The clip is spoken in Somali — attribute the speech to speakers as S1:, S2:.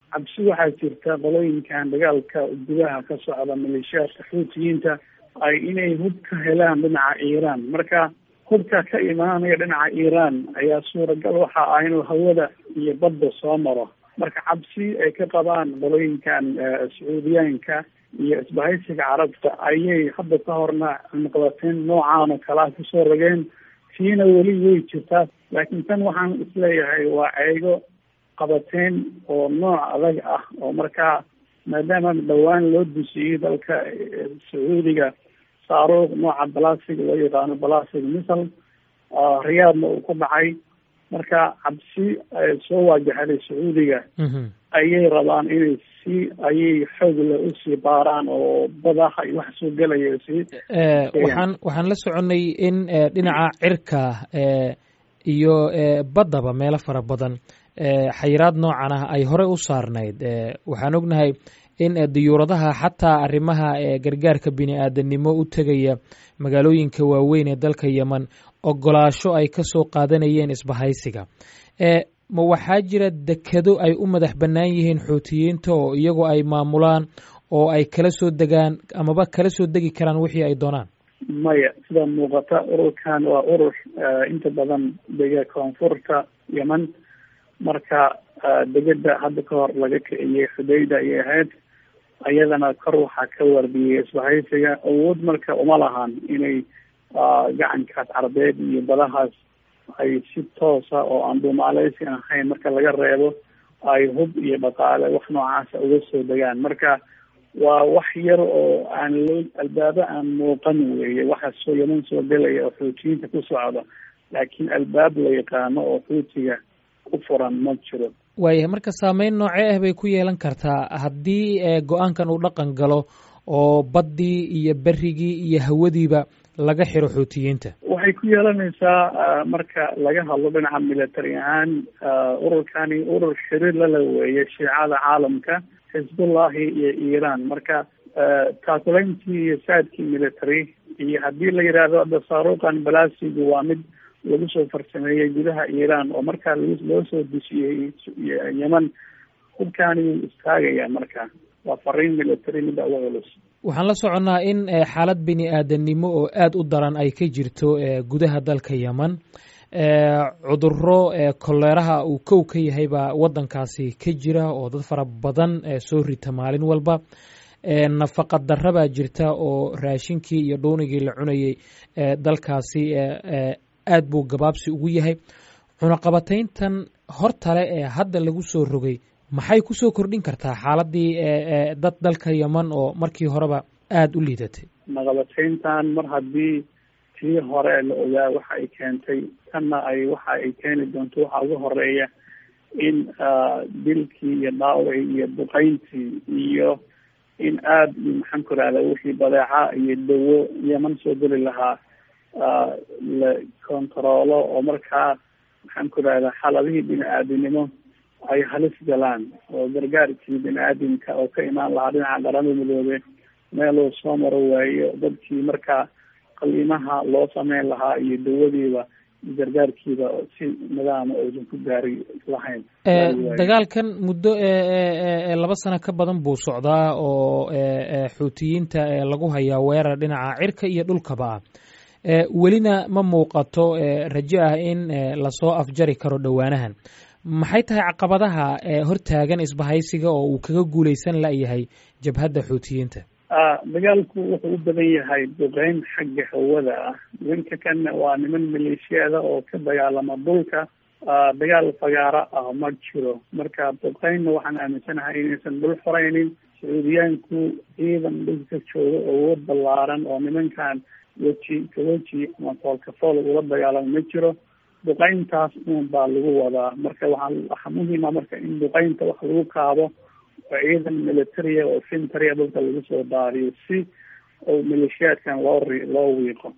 S1: cabsi waxaa jirta qolooyinkan dagaalka gudaha ka socda maleeshiyaadka xuutiyiinta ay inay hub ka helaan dhinaca iiraan marka hubka ka imaanaya dhinaca iiraan ayaa suuragal waxa ah inuu hawada iyo badda soo maro marka cabsi ay ka qabaan qolooyinkan sacuudiyaanka iyo isbahaysiga carabta ayay hadda ka horna cunaqabateyn noocaan oo kalea kusoo rogeen tiina weli way jirtaa laakiin tan waxaan isleeyahay waa ceego qabateyn oo nooc adag ah oo markaa maadaama dhowaan loo dusiyey dalka sacuudiga saaruuq nooca balasig loo yaqaano balasig misal riyaadna uu ku dhacay marka cabsi soo waajahaday sacuudiga ayay rabaan inay si ayay xoogle usii baaraan oo badaha iyo wax soo gelaya sii
S2: waxaan waxaan la soconay in dhinaca cirka iyo baddaba meelo fara badan xayiraad noocan ah ay horey u saarnayd waxaan ognahay in diyuuradaha xataa arrimaha gargaarka bini aadanimo u tegaya magaalooyinka waaweyn ee dalka yemen ogolaasho ay ka soo qaadanayeen isbahaysiga ma waxaa jira dekado ay u madax bannaan yihiin xuutiyiinta oo iyagu ay maamulaan oo ay kala soo degaan amaba kala soo degi karaan wixii ay doonaan
S1: maya sida muuqata ururkan waa urur inta badan dega koonfurta yemen marka degada hadda ka hor laga kiciyey xudayda ayay ahayd ayadana kor waxaa ka wardiyey isbahaysiga awood marka uma lahan inay gacankaas carbeed iyo badahaas ay si toosa oo aan duumaaleysi ahayn marka laga reebo ay hub iyo dhaqaale wax noocaasa uga soo degaan marka waa wax yar oo aan loo albaabo aan muuqan weeye waxa soo yeman soo gelaya oo xuutiyiinta ku socda laakiin albaab la yaqaano oo xuutiga ku furan ma jiro
S2: waayahay marka saameyn noocee ah bay ku yeelan kartaa haddii go-aankan uu dhaqan galo oo baddii iyo berigii iyo hawadiiba laga xiro xuutiyiinta
S1: waxay ku yeelanaysaa marka laga hadlo dhinaca military ahaan ururkani urur xiriir lala weeye shiicada caalamka xisbullahi iyo iiraan marka taakulayntii iyo saadkii military iyo haddii la yidhaahdo hadda saaruuqan balasigu waa mid lagu soo farsameeyey gudaha iiraan oo markaa loo soo dusiyey yemen hubkaani wuu istaagaya marka waa fariin military midda uga culus
S2: waxaan la soconnaa in xaalad bini aadanimo oo aada u daran ay ka jirto gudaha dalka yemen cuduro koleeraha uu kow ka yahay baa waddankaasi ka jira oo dad fara badan soo rita maalin walba nafaqa darra baa jirta oo raashinkii iyo dhuunigii la cunayey dalkaasi aad buu gabaabsi ugu yahay cunaqabatayntan hortale ee hadda lagu soo rogay maxay kusoo kordhin kartaa xaaladii dad dalka yemen oo markii horeba aada u liidatay
S1: cunaqabatayntan mar haddii tii hore la ogaa waxa ay keentay tanna ay waxa ay keeni doonto waxaa ugu horeeya in dilkii iyo dhaawacii iyo duqayntii iyo in aada maxaan ku rahda wixii badeeca iyo dawo yeman soo geli lahaa la kontaroolo oo markaa maxaan ku rahda xaladihii bini aadinimo ay halis galaan oo gargaarkii bini aadamka oo ka imaan lahaa dhinaca qaramada midoobe meeluu soo maro waayo dadkii markaa qaliimaha loo sameyn lahaa iyo dawadiiba gargaarkiiba si nidaama uusan ku gaari lahayn
S2: dagaalkan muddo laba sano ka badan buu socdaa oo xuutiyiinta lagu hayaa weerar dhinaca cirka iyo dhulkaba ah welina ma muuqato rajo ah in lasoo afjari karo dhowaanahan maxay tahay caqabadaha hortaagan isbahaysiga oo uu kaga guuleysan layahay jabhadda xuutiyiinta
S1: dagaalku wuxuu u badan yahay duqeyn xagga hawada ah nimanka kanna waa niman maleeshiyada oo ka dagaalama dhulka dagaal fagaaro ah ma jiro marka duqeynna waxaan aaminsanahay inaysan dhul xoreynin sacuudiyaanku ciidan dhulka jooga awood ballaaran oo nimankan weji ka weji ama foolkafool ula dagaalamo ma jiro duqeyntaas un baa lagu wadaa marka waxaa waxaa muhiima marka in duqeynta wax lagu kaabo oo ciidan militaria oo fintaria dhulka lagu soo daariyo si oo maleeshiyaadkan loo ri loo wiiqo